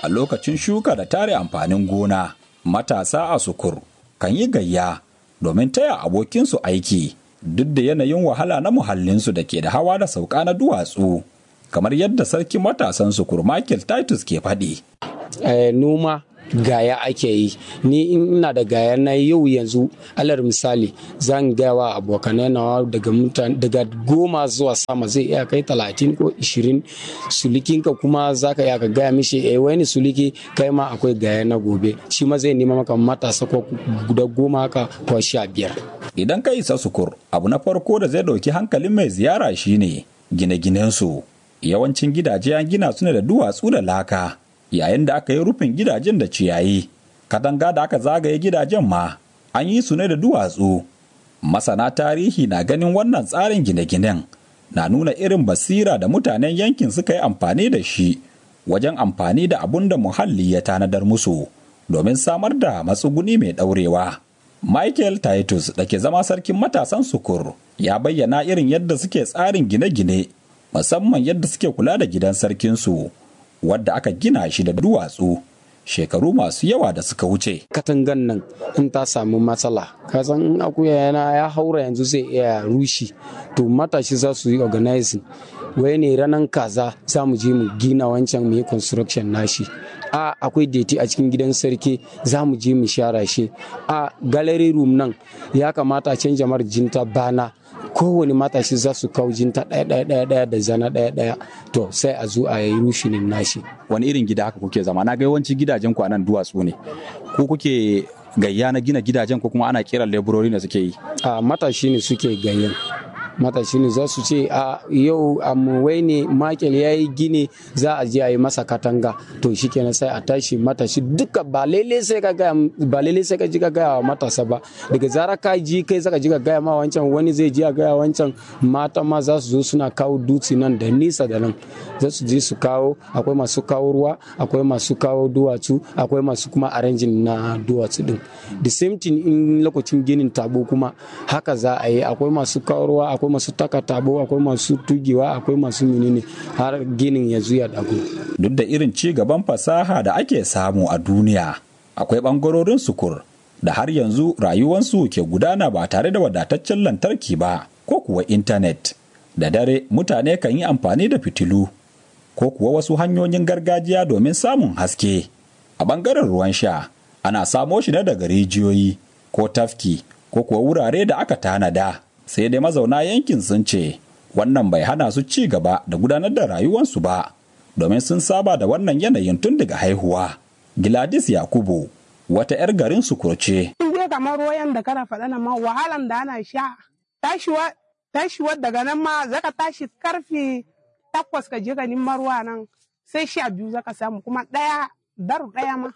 a lokacin shuka da tare amfanin gona matasa a sukur kan yi gayya domin taya abokinsu aiki duk da yanayin wahala na muhallinsu da ke da hawa da sauka na duwatsu kamar yadda sarki matasan sukur Michael Titus ke faɗi. noma gaya ake yi ni ina da gaya na yau yanzu alar misali zan gaya wa abokanai na daga mutane daga goma zuwa sama zai iya kai talatin ko ishirin sulikinka kuma zaka iya ka gaya mishi eh wani suliki kai ma akwai gaya na gobe shi ma zai nema maka matasa ko guda goma haka ko sha biyar idan ka isa sukur abu na farko da zai ɗauki hankalin mai ziyara shine gine-ginensu yawancin gidaje an gina su ne da duwatsu da laka yayin da aka yi rufin gidajen da ciyayi katanga da aka zagaye gidajen ma an yi su ne da duwatsu masana tarihi na ganin wannan tsarin gine-ginen na nuna irin basira da mutanen yankin suka yi amfani da shi wajen amfani da abun da muhalli ya tanadar musu domin samar da matsuguni mai ɗaurewa. michael titus da ke zama sarkin matasan sukur ya bayyana irin yadda suke tsarin gine-gine musamman yadda suke kula da gidan sarkinsu wadda aka gina shi da duwatsu shekaru masu yawa da suka wuce. Katangan nan in ta samu matsala, kasan in akuya yana ya haura yanzu zai iya rushi, to matashi za su yi organizing. Wai ne ranar kaza za mu je mu gina wancan mu yi construction nashi. A akwai deti a cikin gidan sarki za mu je mu share shi. A gallery room nan ya kamata a canja marjinta bana kowane matashi za su kawo jinta ɗaya ɗaya ɗaya ɗaya da zana ɗaya ɗaya to sai a zo a yi rushinin nashi. Wani irin gida haka kuke zama na ga yawanci gidajen ku nan duwatsu ne. Ko kuke gayya na gina gidajen ko kuma ana kiran leburori ne suke yi? A matashi ne suke gayyan. matashi ne za su ce a yau amuwai ne makel ya yi gini za a je a yi masa katanga to shi kenan sai a tashi matashi duka ba lele sai ka gaya ba lele sai ka ji ka gaya wa matasa ba daga zara ka ji kai zaka ji ka gaya ma wancan wani zai ji a gaya wancan mata ma za su zo suna kawo dutse nan da nisa da nan za su je su kawo akwai masu kawo ruwa akwai masu kawo duwatsu akwai masu kuma arrangin na duwatsu din the same thing in lokacin ginin tabo kuma haka za a yi akwai masu kawo ruwa akwai masu taka tabo akwai masu tugewa akwai masu menene har ginin ya zuya dago duk da irin ci gaban fasaha da ake samu a duniya akwai bangarorin sukur da har yanzu rayuwansu ke gudana ba tare da wadataccen lantarki ba ko kuwa intanet da dare mutane kan yi amfani da fitilu ko kuwa wasu hanyoyin gargajiya domin samun haske a bangaren ruwan sha ana samo shi ne daga rijiyoyi ko tafki ko kuwa wurare da aka tanada sai dai mazauna yankin sun ce wannan bai hana su ci gaba da gudanar da rayuwarsu ba domin sun saba da wannan yanayin tun daga haihuwa Gladys Yakubu wata 'yar garin su kurce. In dai kamar ruwan da kana faɗa nan ma wahalan da ana sha tashiwa tashiwa daga nan ma zaka tashi karfe takwas ka je ka neman ruwa nan sai sha biyu zaka samu kuma ɗaya daru ɗaya ma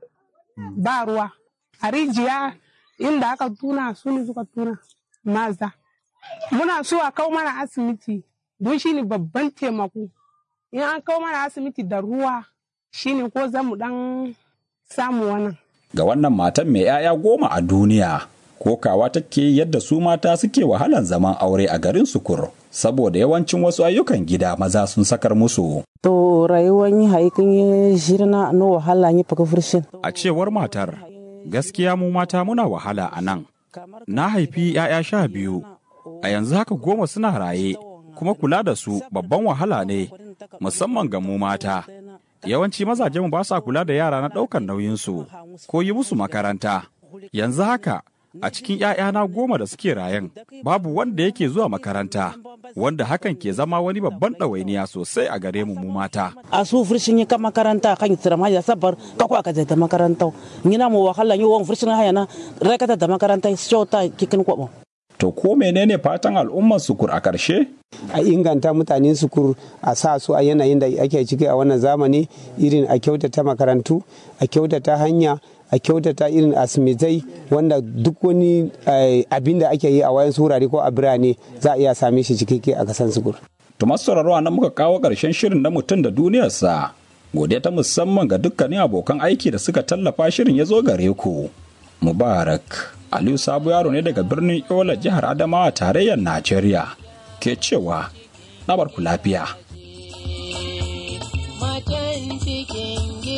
ba ruwa a rijiya inda aka tuna su ne suka tuna maza muna so a kawo mana asibiti don shi ne babban taimako in an kawo mana asibiti da ruwa shi ne ko za mu dan samu wannan ga wannan matan mai 'ya'ya goma a duniya kokawa take yadda su mata suke wahalan zaman aure a garin sukur saboda yawancin wasu ayyukan gida maza sun sakar musu to rayuwar yi haikin yi shirna na wahala yi faka furshin a cewar matar gaskiya mu mata muna wahala a nan na haifi 'ya'ya sha biyu a yanzu haka goma suna raye kuma kula da su babban wahala ne musamman ga mu mata yawanci mazajenmu ba sa kula da yara na ɗaukar nauyinsu ko yi musu makaranta yanzu haka a cikin ‘ya'yana goma da suke rayan babu wanda yake zuwa makaranta wanda hakan ke zama wani babban ɗawainiya sosai a gare mu mata. a su furshin yi ka makaranta kan tsira ma ya sabar ka ko aka da makaranta na mu wahala yi wani furshin haya na rakata da makaranta shota kikin kwabo To ko menene fatan al'ummar sukur a ƙarshe? A inganta mutanen sukur a sa su a yanayin da ake ciki a wannan zamani irin a kyautata makarantu, a kyautata hanya, a kyautata irin asimitai wanda duk wani abin da ake yi a wayan wurare ko a birane za a iya same shi cikakke a kasan sukur. To masu sauraro nan muka kawo ƙarshen shirin na mutum da duniyarsa. Godiya ta musamman ga dukkanin abokan aiki da suka tallafa shirin ya zo gare ku. Mubarak. Aliyu Sabo yaro ne daga birnin Yola jihar Adamawa tarayyar Najeriya ke cewa na barku lafiya. Matan cikin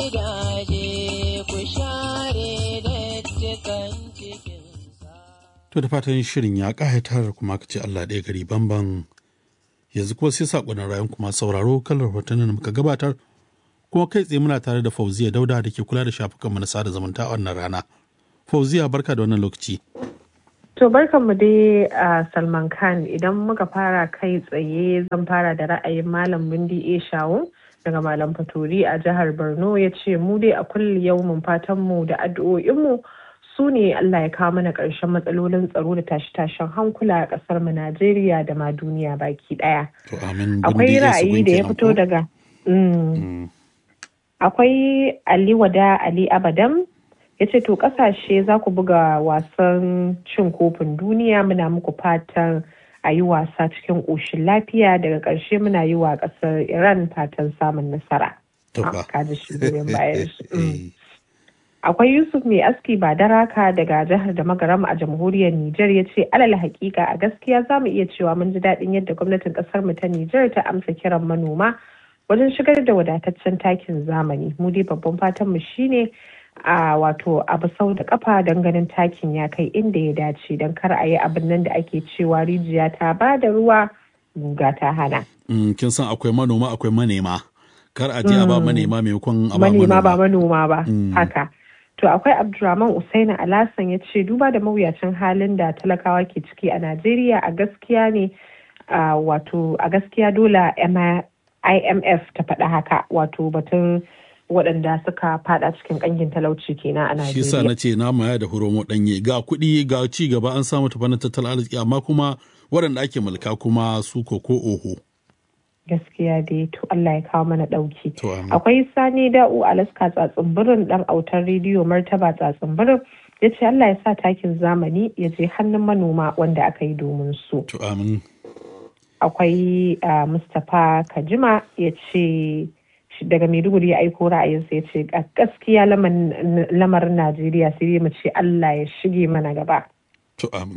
gidaje ku share dattikan cikinsa. To da fatan shirin ya ƙayatar kuma ka ce Allah ɗaya gari bamban yanzu kuma sai saƙonin rayun kuma sauraro kalar hotunan da muka gabatar kuma kai tsaye muna tare da Fauziya Dauda da ke kula da shafukanmu na sada zumunta a wannan rana. Fauziya barka da wannan lokaci. To barkanmu dai a Salman Khan idan muka fara kai tsaye zan fara da ra'ayin Malam Bindi A Shawu daga Malam Fatori a jihar Borno ya ce mu dai a kulli yaumin fatanmu da addu'o'inmu su ne Allah ya kawo mana ƙarshen matsalolin tsaro da tashe-tashen hankula a ƙasar mu Najeriya da ma duniya baki ɗaya. To amin Akwai ra'ayi da ya fito daga Akwai Ali Wada Ali Abadam ya ce to kasashe za ku buga wasan cin kofin duniya muna muku fatan a yi wasa cikin ƙoshin lafiya daga ƙarshe muna yi wa ƙasar iran fatan samun nasara kaji shi bayan akwai yusuf mai aski ba daraka daga jihar da magaram a jamhuriyar niger ya ce alal hakika a gaskiya za mu iya cewa mun ji daɗin yadda gwamnatin ƙasar mu ta niger ta amsa kiran manoma wajen shigar da wadataccen takin zamani mu dai babban fatan mu shine a wato abu sau da kafa don ganin takin ya kai inda ya dace don kar a yi abin nan da ake cewa rijiya ta ba da ruwa guga ta hana. kin san akwai manoma akwai manema kar a je a ba manema maimakon a ba manema ba manoma ba haka to akwai abdurrahman usaina alasan ya ce duba da mawuyacin halin da talakawa ke ciki a najeriya a gaskiya ne wato a gaskiya dole imf ta faɗa haka wato batun waɗanda suka fada cikin ƙangin talauci kenan a Najeriya. Shi sa na ce na maya da horomo ɗanye ga kuɗi ga ci gaba an samu tafanin tattalin arziki amma kuma waɗanda ake mulka kuma su ko ko oho. Gaskiya dai to Allah ya kawo mana ɗauki. Akwai Sani Da'u Alaska tsatsin birin ɗan autar rediyo martaba tsatsin birin ya ce Allah ya sa takin zamani ya je hannun manoma wanda aka yi domin su. To amin. Akwai Mustapha Kajima ya ce daga Maiduguri ya aiko ra'ayinsa ya ce gaskiya lamarin Najeriya sai mu ce Allah ya shige mana gaba. To amin.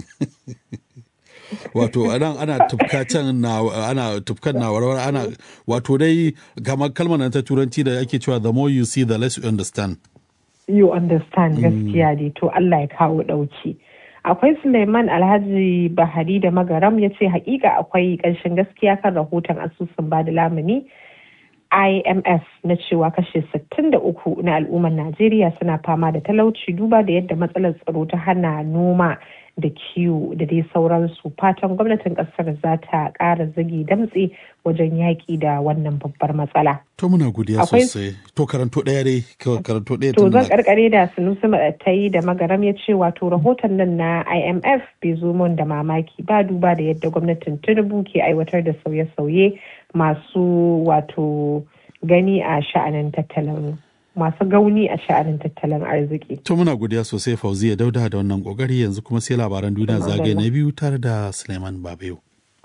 wato anan ana tufka can na ana tufkan na warware ana wato dai kamar kalmar ta turanci da ake cewa the more you see the less you understand. You understand gaskiya dai to Allah ya kawo ɗauki. akwai suleiman alhaji bahari da magaram ya ce hakika akwai ƙarshen gaskiya kan rahoton asusun bada lamuni imf na cewa kashe 63 na al'ummar najeriya suna fama da talauci duba da yadda matsalar tsaro ta hana noma da kiwo da dai sauransu fatan gwamnatin kasar za ta ƙara zage damtse wajen yaƙi da wannan babbar matsala. To muna godiya sosai. To karanto ɗaya dai karanto ɗaya To zan karkare da sunusi ta yi da magaram ya ce wato rahoton nan na IMF bai zo mun da mamaki ba duba da yadda gwamnatin Tinubu ke aiwatar da sauye-sauye masu wato gani a sha'anin tattalin masu gauni a sha'anin tattalin arziki. To muna godiya sosai Fauziya Dauda da wannan kokari yanzu kuma sai labaran duniya zagaye na biyu tare da Suleiman Babayo.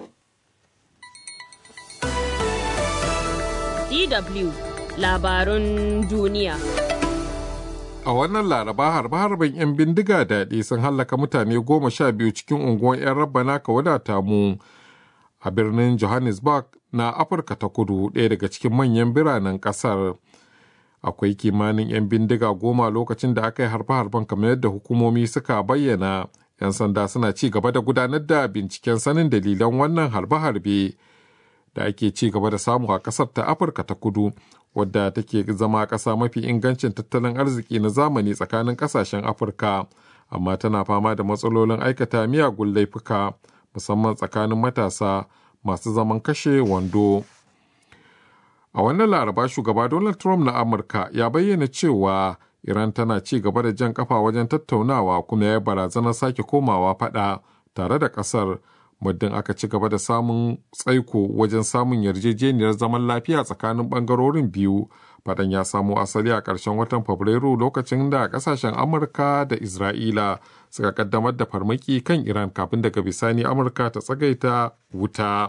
DW labarun duniya. A wannan laraba harbe-harben 'yan bindiga daɗi sun hallaka mutane goma sha biyu cikin unguwar 'yan rabbana ka wadata mu a birnin Johannesburg na Afirka ta kudu ɗaya daga cikin manyan biranen ƙasar. akwai kimanin 'yan bindiga goma lokacin da aka yi harbe-harben kamar yadda hukumomi suka bayyana 'yan sanda suna ci gaba da gudanar da binciken sanin dalilan wannan harbe-harbe da ake ci gaba da samu a kasar ta afirka ta kudu wadda take zama ƙasa mafi ingancin tattalin arziki na zamani tsakanin ƙasashen afirka amma tana fama da matsalolin aikata miyagun laifuka musamman tsakanin matasa masu zaman kashe wando. A wannan laraba shugaba Donald Trump na Amurka ya bayyana cewa Iran tana ci gaba da jan kafa wajen tattaunawa kuma ya barazanar sake komawa fada tare da kasar muddin aka ci gaba da samun tsaiko wajen samun yarjejeniyar zaman lafiya tsakanin bangarorin biyu. Fadan ya samo asali a ƙarshen watan Fabrairu lokacin da ƙasashen Amurka da Isra'ila suka kaddamar da farmaki kan Iran kafin daga bisani Amurka ta tsagaita wuta.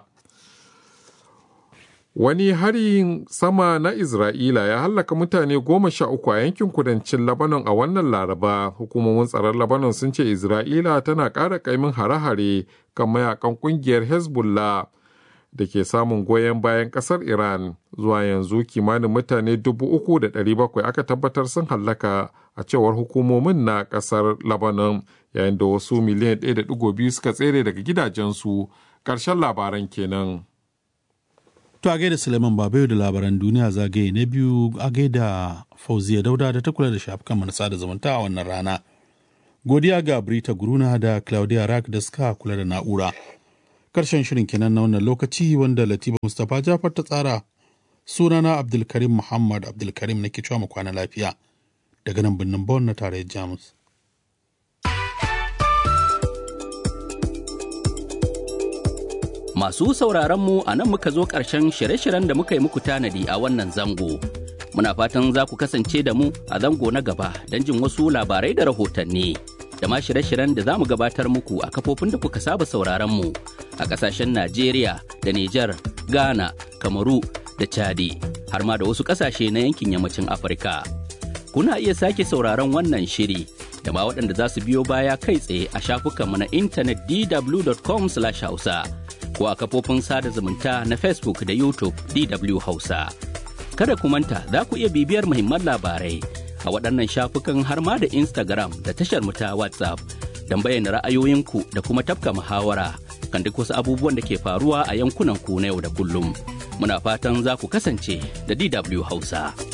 Wani harin sama na Isra'ila ya hallaka mutane goma sha uku a yankin kudancin Lebanon a wannan Laraba. Hukumomin tsaron Lebanon sun ce Isra'ila tana ƙara ƙaimin hare-hare kan mayakan ƙungiyar Hezbollah. da ke samun goyon bayan ƙasar Iran zuwa yanzu kimanin mutane 3,700 aka tabbatar sun hallaka a cewar hukumomin na ƙasar Lebanon yayin da wasu miliyan 1.2 suka tsere daga gidajensu ƙarshen labaran kenan. To a gaida Suleiman Babayo da labaran duniya zagaye na biyu a gaida Fauziya Dauda da ta kula da shafukan manasa da zumunta a wannan rana. Godiya ga Brita Guruna da Claudia Rack da suka kula da na'ura. Karshen shirin kenan na wannan lokaci wanda Latifa Mustapha Jafar ta tsara. Sunana Abdulkarim Muhammad Abdulkarim nake cewa mu kwana lafiya. Daga nan birnin Bonn na tarayyar Jamus. Masu sauraronmu a nan muka zo ƙarshen shirye-shiryen da muka yi muku tanadi a wannan zango. Muna fatan za ku kasance da mu a zango na gaba don jin wasu labarai da rahotanni. Da ma shirye-shiryen da za mu gabatar muku a kafofin da kuka saba sauraronmu a ƙasashen Najeriya da Nijar, Ghana, Kamaru da Chadi, har ma da wasu ƙasashe na yankin yammacin Afirka. Kuna iya sake sauraron wannan shiri da ma waɗanda za su biyo baya kai tsaye a shafukanmu na intanet dw.com/hausa. ko a kafofin sada zumunta na Facebook da YouTube DW Hausa. Kada ku manta za ku iya bibiyar muhimman labarai a waɗannan shafukan har ma da Instagram da tashar mu ta WhatsApp don bayyana ra'ayoyinku da kuma tafka muhawara kan duk wasu abubuwan da ke faruwa a yankunan ku na yau da kullum. Muna fatan za ku kasance da DW Hausa.